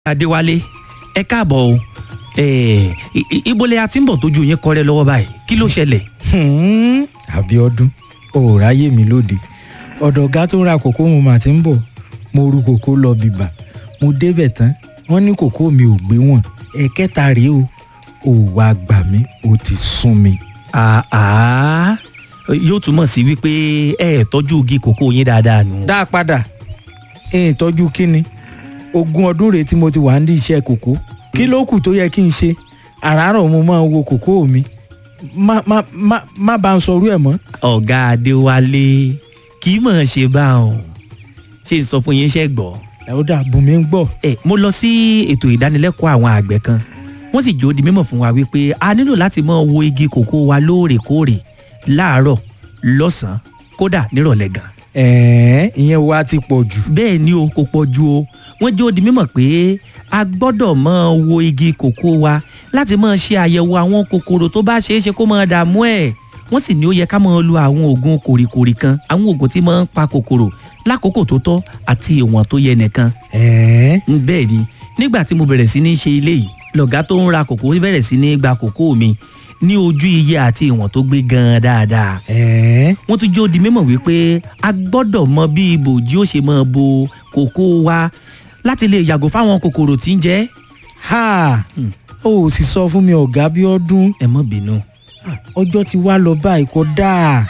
adéwálé ẹ káàbọ̀ o Eh, i- i- ibo lẹ a ti ń bọ̀ tójú yín kọ́rẹ́ lọ́wọ́ báyìí kí ló ṣẹlẹ̀. Hmm, Abíọ́dún ò ráyè mi lóde ọ̀dọ̀ ọ̀gá tó ń ra kòkó mo mà ti ń bọ̀ mo ru kòkó lọ bìbà mo débẹ̀ tán wọ́n ní kòkó mi ò gbé wọn ẹ̀kẹta rèé o ò wá gbà mí ó ti sún mi. àá yóò túmọ̀ sí wípé ẹ ẹ̀ tọ́jú igi kòkó yín dáadáa nù. dá a padà ẹ̀yìn tọ́jú kínni ogún ọdún rèé tí mo ti wà ní iṣẹ́ kòkó kí ló kù tó yẹ kí n ṣe àràárọ̀ mo máa wo kòkó mi má má má má bá ń sọrú ẹ̀ mọ́. ọ̀gá adéwálé kì í mọ̀ ọ́n ṣe bá wọn ṣe ń sọ fún yín ṣẹ́ gbọ́. ẹ̀ ó dà bùnmí ń gbọ́. ẹ mo lọ sí ètò ìdánilẹ́kọ̀ọ́ àwọn àgbẹ̀ kan wọ́n sì jó di mímọ̀ fún wa wípé a nílò láti máa wo igi kòkó wa lóòrèkóòrè láàárọ̀ lọ́sàn-án kódà nírọ̀lẹ́ gan. ẹ̀ẹ́n ìyẹn wa ti pọ̀ jù. bẹ́ẹ̀ ni o kò pọ̀ ju o wọ́n jó di mímọ̀ pé a gbọ́dọ̀ máa wo igi kòkó wa láti máa ṣe àyẹ̀wò àwọn kòkòrò tó bá ṣeé ṣe kó máa dààmú ẹ̀ wọ́n sì ní ó yẹ ká máa lo àwọn oògùn kòrìkòrì kan àwọn oògùn tí máa ń pa kòkòrò lákòókò tó tọ́ àti ìwọ̀n tó yẹ nìkan ẹ̀ẹ́n ń bẹ́ẹ̀ ni nígbà tí mo bẹ̀rẹ̀ sí ní ṣe ilé yìí lọ̀gá tó ń ra kòkó bẹ̀rẹ̀ sí ní gba kòkó mi ní ojú iye àti ìwọ̀n tó gbé gan-an dáadáa ẹ̀ẹ́n wọ́n tún jó di mímọ̀ wípé a gbọ́dọ̀ mọ bí ibòjí ó ṣe máa bo kòkó wa láti lè yàgò fáwọn kòkòrò tí ń jẹ. ha Hmm. ó ò sì sọ fún mi ọ̀gá Abíọ́dún ẹ mọ̀ bínú. Ah, ọjọ́ ti wá lọ báyìí kò dáa.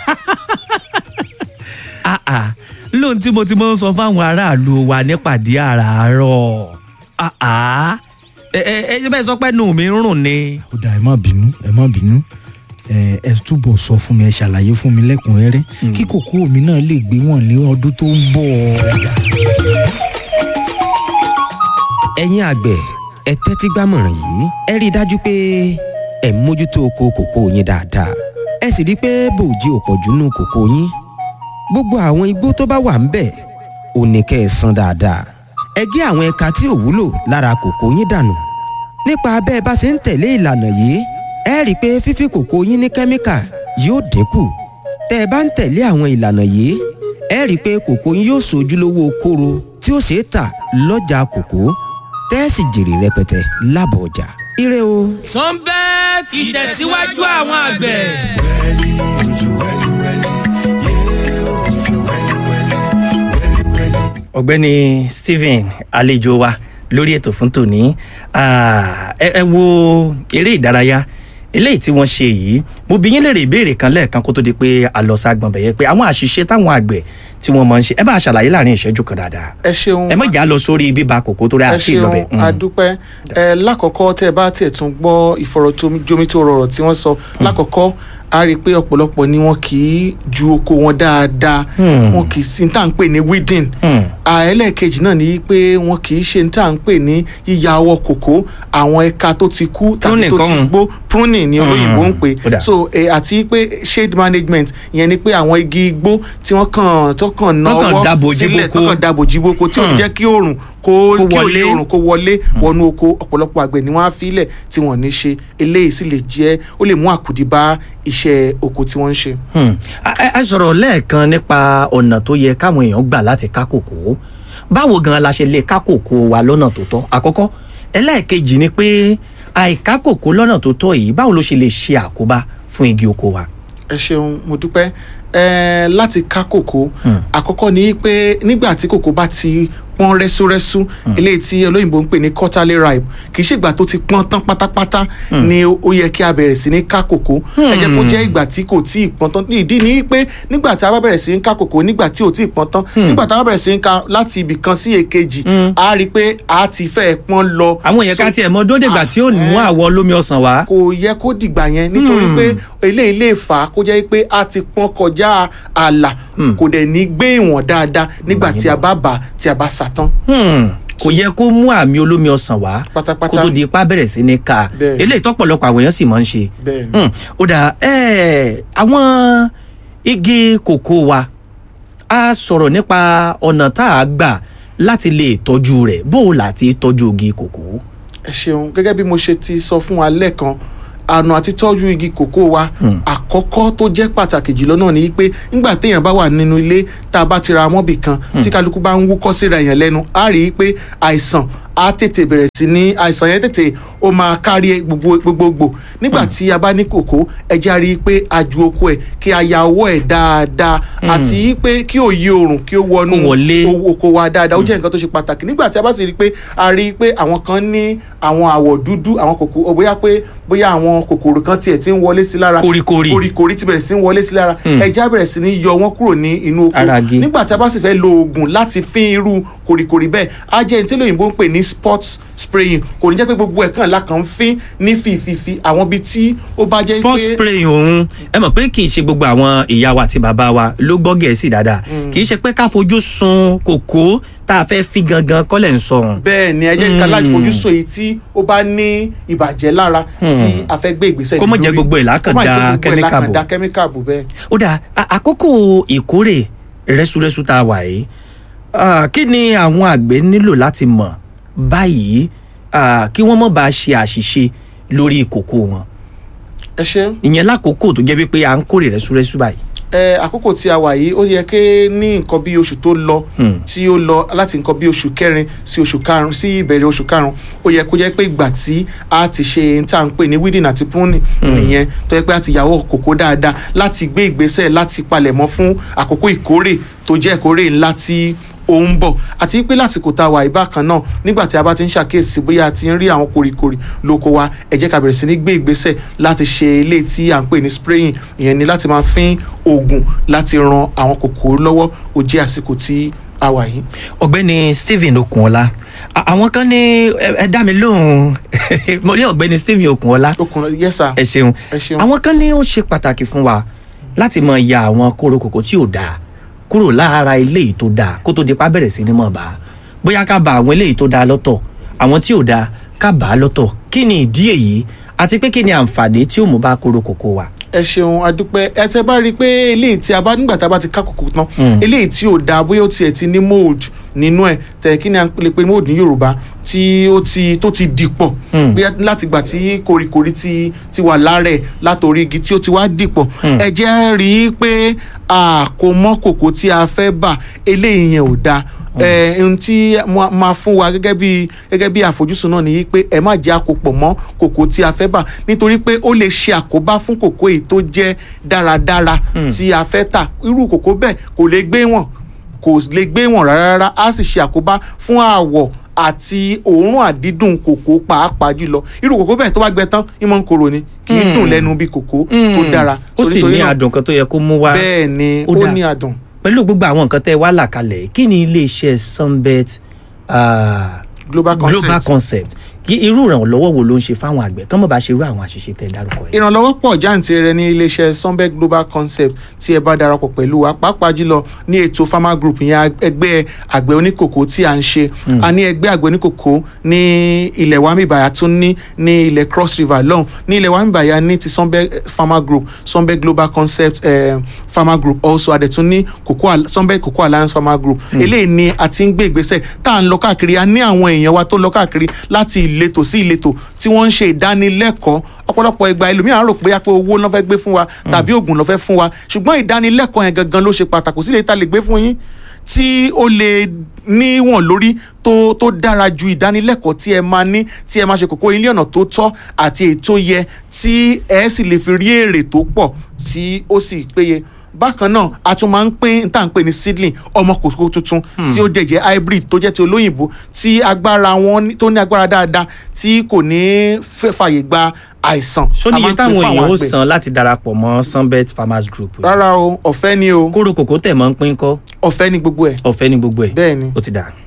àà lóhun tí mo ti máa ń sọ fáwọn aráàlú wa nípàdé àràárọ̀ àà ẹ ẹ ẹ bẹ́ẹ̀ sọ pé nù mí ń rùn ni. ó dáa ẹ má bínú ẹ má bínú ẹ ẹ túbọ̀ sọ fún mi ẹ ṣàlàyé fún mi lẹ́kùnrẹ́rẹ́ Hmm. kí kòkó mi náà lè gbé wọn ní ọdún tó ń bọ̀. ẹ̀yin àgbẹ̀ ẹ tẹ́tí gbámọ̀ràn yìí ẹ rí i dájú pé ẹ mójútó oko kòkó yín dáadáa ẹ sì rí i pé bòójì ò pọ̀jù nù kòkó yín gbogbo àwọn igbó tó bá wà ń bẹ̀ ò ní kẹ́ ẹ san dáadáa ẹ gé àwọn ẹ̀ka tí ò wúlò lára kòkó yín dànù nípa bẹ́ẹ̀ bá ṣe ń tẹ̀lé ìlànà yìí ẹ rí i pé fífi kòkó yín ní kẹ́míkà yóò dínkù tẹ́ ẹ bá ń tẹ̀lé àwọn ìlànà yìí ẹ rí i pé kòkó yín yóò ṣojúlówó kóró tí ó ṣeé tà lọ́jà kòkó tẹ́ ẹ sì jèrè rẹpẹtẹ lábọ̀ ọjà. ire o. sunbet ìtẹ̀síwájú àwọn àgbẹ̀. ọ̀gbẹ́ni stephen àlejò wa lórí ètò fún tòní Ah, ẹ ẹ wo eré ìdárayá eléyìí tí wọ́n ṣe yìí mo bi yín léèrè ìbéèrè kan lẹ́ẹ̀kan kó tó di pé àlọ́sàgbọ̀n bẹ̀yẹ pé àwọn àṣìṣe táwọn àgbẹ̀ tí wọ́n máa ń ṣe ẹ bá a ṣàlàyé láàrin ìṣẹ́jú kan dáadáa ẹ ṣeun ẹ má jà lọ sórí bíba kòkó tó rẹ ẹ àti ṣeun ìlọbẹ. adúpẹ́ ẹ lákọ̀ọ́kọ́ tẹ́ ẹ bá tiẹ̀ tún gbọ́ ìfọ̀rọ̀jomitoro ọ̀rọ̀ tí wọ́n sọ lákọ̀ọ́kọ́ a rí i pé ọ̀pọ̀lọpọ̀ ni wọn kì í ju oko wọn dáadáa Hmm. wọn kì í sí ní tá à ń pè ní weeding Hmm. ẹlẹ́ẹ̀kejì náà ni pé wọn kì í ṣe ní tá à ń pè ní yíya ọwọ́ kòkó àwọn ẹ̀ka tó ti kú tàbí Pruning tó ti kọ́. gbó pruning ni olóyìnbó ń pè Ó dà. so eh, àti pé shade management ìyẹn ni pé àwọn igi igbó tí wọ́n kàn tó kàn ná Tó kàn ọwọ́ dábòjì sílẹ̀ tó boko. kàn dàbòjì boko tí ò ní Hmm. jẹ́ kí oòrùn kó Kó kí wọlé. òye oòrùn kó wọlé wọnú oko ọ̀pọ̀lọpọ̀ àgbẹ̀ ni wọ́n á filẹ̀ tí wọ́n ní ṣe eléyìí sì lè jẹ́ ó lè mú àkùdí bá iṣẹ́ oko tí wọ́n ń ṣe. Hmm. a a- a sọ̀rọ̀ lẹ́ẹ̀kan nípa ọ̀nà tó yẹ káwọn èèyàn gbà láti ká kòkó báwo gan la ṣe lè ká kòkó wa lọ́nà tó tọ́ àkọ́kọ́ ẹlẹ́ẹ̀kejì ni pé àìká kòkó lọ́nà tó tọ́ yìí báwo ló ṣe lè ṣe àkóbá fún igi oko wa. ẹ ṣeun mo dúpẹ́ ẹ láti ká kòkó Hmm. àkọ́kọ́ ni pé nígbà tí kòkó bá ti pọ́n rẹ́súrẹ́sú eléyìí tí olóyìnbó ń pè ní quarterly ripe kì í ṣègbà tó ti pọ́n tán pátápátá ni ó ó yẹ kí a bẹ̀rẹ̀ sí ní ká kòkó ẹ jẹ́ kó jẹ́ ìgbà tí kò tí ì pọ́n tán ìdí ni pé nígbà tí a bá bẹ̀rẹ̀ sí ní ká kòkó nígbà tí ò tí ì pọ́n tán nígbà tí a bá bẹ̀rẹ̀ sí ní ká láti ibì kan sí èkejì a rí i pé a ti fẹ́ pọ́n lọ àwọn èèyàn ká So, tiẹ̀ mọ dódègbà tí ó mú àwọ̀ lómi ọsàn wá. kò yẹ kó dìgbà yẹn nítorí pé eléyìí lè fà á kó jẹ́ pé a ti pọ́n kọjá ààlà kò dẹ̀ ní gbé ìwọ̀n dáadáa nígbà tí a bá bà á, tí a bá sà tán. Hmm. kò yẹ kó mú àmì olómi ọsàn wá Pátápátá. kó tó di ipá bẹ̀rẹ̀ sí ní ká Bẹ́ẹ̀. eléyìí tọ́pọ̀lọpọ̀ àwọn èèyàn sì máa ń ṣe. Bẹ́ẹ̀ ni. Hmm. ó dà ẹ́ àwọn igi kòkó wa a sọ̀rọ̀ nípa ọ̀nà tá a gbà láti lè tọ́jú rẹ̀ bó o láti tọ́jú igi kòkó. ẹ ṣeun gẹ́gẹ́ bí mo ṣe ti sọ fún wa lẹ́ẹ̀kan àna àti tọ́jú igi kòkó wa àkọ́kọ́ tó jẹ́ pàtàkì jùlọ náà ni pé nígbà téèyàn bá wà nínú ilé tá a bá ti ra mọ́bì kan tí kálukú bá ń wúkọ́ síra èèyàn lẹ́nu á rí i pé àìsàn á tètè bẹ̀rẹ̀ sí ní àìsàn yẹn tètè ó máa kárí gbogbo gbogbogbò nígbà tí a bá ní kòkó ẹ jẹ́ á rí i pé a ju oko ẹ̀ kí a ya ọwọ́ ẹ̀ dáadáa àti pé kí òye oòrùn kí ó wọnú Kó wọlé. o- oko wa dáadáa ó jẹ́ nǹkan tó ṣe pàtàkì nígbà tí a bá sì rí i pé a rí i pé àwọn kan ní àwọn àwọ̀ dúdú àwọn kòkó bóyá pé bóyá àwọn kòkòrò kan tiẹ̀ ti ń wọlé sí lára Koríkorí. koríkorí ti bẹ̀rẹ̀ sí ń wọlé sí lára ẹja bẹ̀rẹ̀ sí ní yọ wọ́n kúrò ní inú oko Ara igi. nígbà tí a bá sì fẹ́ lo oògùn láti fín irú koríkorí bẹ́ẹ̀ á jẹ́ ní tí lóyìnbó ń pè ní spot spraying kò ní jẹ́ pé gbogbo ẹ̀kan la kàn ń fín ní fìfìfì àwọn ibi tí ó bá jẹ́ sports pé spray òun ẹ mọ̀ pé kì í ṣe gbogbo àwọn ìyá wa àti bàbá wa ló gbọ́ gẹ̀ẹ́sì dáadáa kì í ṣe pé ká fojú sun kòkó tá a fẹ́ fi gangan kọ́lẹ̀ ń sọ̀rùn. bẹ́ẹ̀ ni ẹ jẹ́ ká láti fojú sọ èyí tí ó bá ní ìbàjẹ́ lára tí a fẹ́ gbé ìgbésẹ̀ Kó má lórí. jẹ́ gbogbo ẹ̀ lákàn Kó má da jẹ́ gbogbo ẹ̀ chemical lákàn bò. da chemical bò bẹ́ẹ̀. ó dà á- àkókò ìkórè rẹ́súrẹ́sú tá a wà yìí ah, kí ni àwọn àgbẹ̀ nílò láti mọ̀ báyìí ah, kí wọ́n má bàa ṣe àṣìṣe lórí kòkó wọn ẹ ṣe ìyẹn lákòókò tó jẹ́ wípé à ń kórè rẹ́súrẹ́sú báyìí. ẹ àkókò tí a wà yìí ó yẹ kí ní nǹkan bí oṣù tó lọ tí ó lọ láti nǹkan bí oṣù kẹrin sí oṣù karùn sí ìbẹ̀rẹ̀ oṣù karùn ó yẹ kó jẹ́ pé ìgbà tí a ti ṣe n tá à ń pè ní weeding àti pruning nìyẹn tó yẹ pé a ti yàwó kòkó dáadáa láti gbé ìgbésẹ̀ láti palẹ̀mọ́ fún àkókò ìkórè tó jẹ́ ìkórè ńlá tí ó ń bọ̀ àti pé lásìkò tá a wà ìbákan náà nígbà tí a bá ti ń ṣàkíyèsí bóyá a ti ń rí àwọn koríkorí lóko wa ẹ jẹ́ ká bẹ̀rẹ̀ sí ní gbé ìgbésẹ̀ láti ṣe ilé tí à ń pè ní spraying ìyẹn ni láti máa fín oògùn láti ran àwọn kòkòrò lọ́wọ́ ó jẹ́ àsìkò tí a wà yìí. ọ̀gbẹ́ni stephen okunola a- àwọn kan ní ẹ ẹ dá mi lóhùn mo ní ọ̀gbẹ́ni stephen okunola okùn yẹ́sà ẹ ṣeun ẹ ṣeun. àwọn kan ní ó ṣe pàtàkì fún wa láti mọ ya àwọn kóró kòkó tí ò dáa kúrò lára eléyìí tó dáa kó tó di pa bẹ̀rẹ̀ sí ni mọ̀ bá bóyá ká ba àwọn eléyìí tó dáa lọ́tọ̀ àwọn tí ò dáa ká bà á lọ́tọ̀ kí ni ìdí èyí àti pé kí ni àǹfààní tí ó mú bá kóró kòkó wa. ẹ ṣeun adúpẹ́ ẹ tẹ bá rí i pé eléyìí tí a bá nígbà tá a bá ti ká kòkó tán eléyìí tí ò dáa bóyá ó tiẹ̀ ti ní mold nínú ẹ̀ tẹ̀ kí ni a lè pe mold ní yorùbá tí ó ti tó ti dìpọ̀ bóyá láti gbà tí koríkorí ti ti wà lára ẹ̀ látòrí igi tí ó ti wá dìpọ̀ ẹ jẹ́ rí i pé a kò mọ́ kòkó tí a fẹ́ bà eléyìí yẹn ò dáa ẹ ohun tí mo máa fún wa gẹ́gẹ́ bí gẹ́gẹ́ bí àfojúsùn náà nìyí pé ẹ má jẹ́ àkópọ̀ mọ́ kòkó tí a fẹ́ bà nítorí pé ó lè ṣe àkóbá fún kòkó èyí tó jẹ́ dáradára tí a fẹ́ tà irú kòkó bẹ́ẹ̀ kò lè gbé wọn kò lè gbé wọn rárá rárá á sì ṣe àkóbá fún àwọ̀ àti òórùn àdídùn kòkó pàápàá jùlọ irú kòkó bẹ́ẹ̀ tó bá gbẹ tán ìmọ̀ ń korò ni kì í dùn lẹ́nu bí kòkó tó dára ó sì Nítorí ní náà, adùn kan tó yẹ kó mú wá. bẹ́ẹ̀ ni Ó ó dáa. ní adùn pẹ̀lú gbogbo àwọn nǹkan tẹ́ ẹ wá là kalẹ̀ kí ni iléeṣẹ́ sunbet ah, global concept. global concept kí irú ìrànlọ́wọ́ wo ló ń ṣe fáwọn àgbẹ̀ kán mọ̀ bá ṣe irú àwọn àṣìṣe tẹ́ ẹ dárúkọ yìí. ìrànlọ́wọ́ pọ̀ jáǹtirẹ̀ ní iléeṣẹ́ sunbet global concept tí ẹ bá darapọ̀ pẹ̀lú wa pàápàá jùlọ ní ètò farmer group yẹn ẹgbẹ́ àgbẹ̀ oníkòkó tí à ń ṣe a ní ẹgbẹ́ àgbẹ̀ oníkòkó ní ilẹ̀ wamibaya tún ní ní ilẹ̀ cross river lọ́hùn ní ilẹ̀ wamibaya ní ti sunbet farmer group sunbet global concept eh, farmer group also adẹ̀tún ní Cocoa Al- sunbet cocoa alliance farmer group eléyìí ni a ti ń gbé ìgbésẹ̀ tá à ń lọ káàkiri a ní àwọn èèyàn wa tó lọ káàkiri láti ìletò sí ìletò tí wọ́n ń ṣe ìdánilẹ́kọ̀ọ́ ọ̀pọ̀lọpọ̀ ìgbà ẹlòmíràn rò pé pé owó ló fẹ́ gbé fún wa tàbí oògùn ló fẹ́ fún wa ṣùgbọ́n ìdánilẹ́kọ̀ọ́ yẹn gangan ló ṣe pàtàkì kò sí lè ta lè gbé fún yín tí ó lè níwọ̀n lórí tó tó dára ju ìdánilẹ́kọ̀ọ́ tí ẹ máa ní tí ẹ máa ṣe kókó ilé ọ̀nà tó tọ́ àti èyí tó yẹ tí ẹ sì lè fi rí èrè tó pọ̀ tí ó sì péye bákan náà a tún máa ń pín tá à ń pè ní seedling ọmọ kòkó tuntun tí ó dẹ̀ jẹ́ hybrid tó jẹ́ ti olóyìnbó tí agbára wọn ní- tó ní agbára dáadáa tí kò ní fẹ́ fàyè gba àìsàn. ṣó A ní máa iye ń pín táwọn fún àwọn èèyàn ó àgbẹ̀. san láti darapọ̀ mọ́ sunbet farmers group yìí? rárá o ọ̀fẹ́ ni o kóró kòkó tẹ̀ mọ́ ń pín kọ́ ọ̀fẹ́ ni gbogbo ẹ̀ ọ̀fẹ́ ní gbogbo ẹ̀ bẹ́ẹ̀ ni. ó ti dà.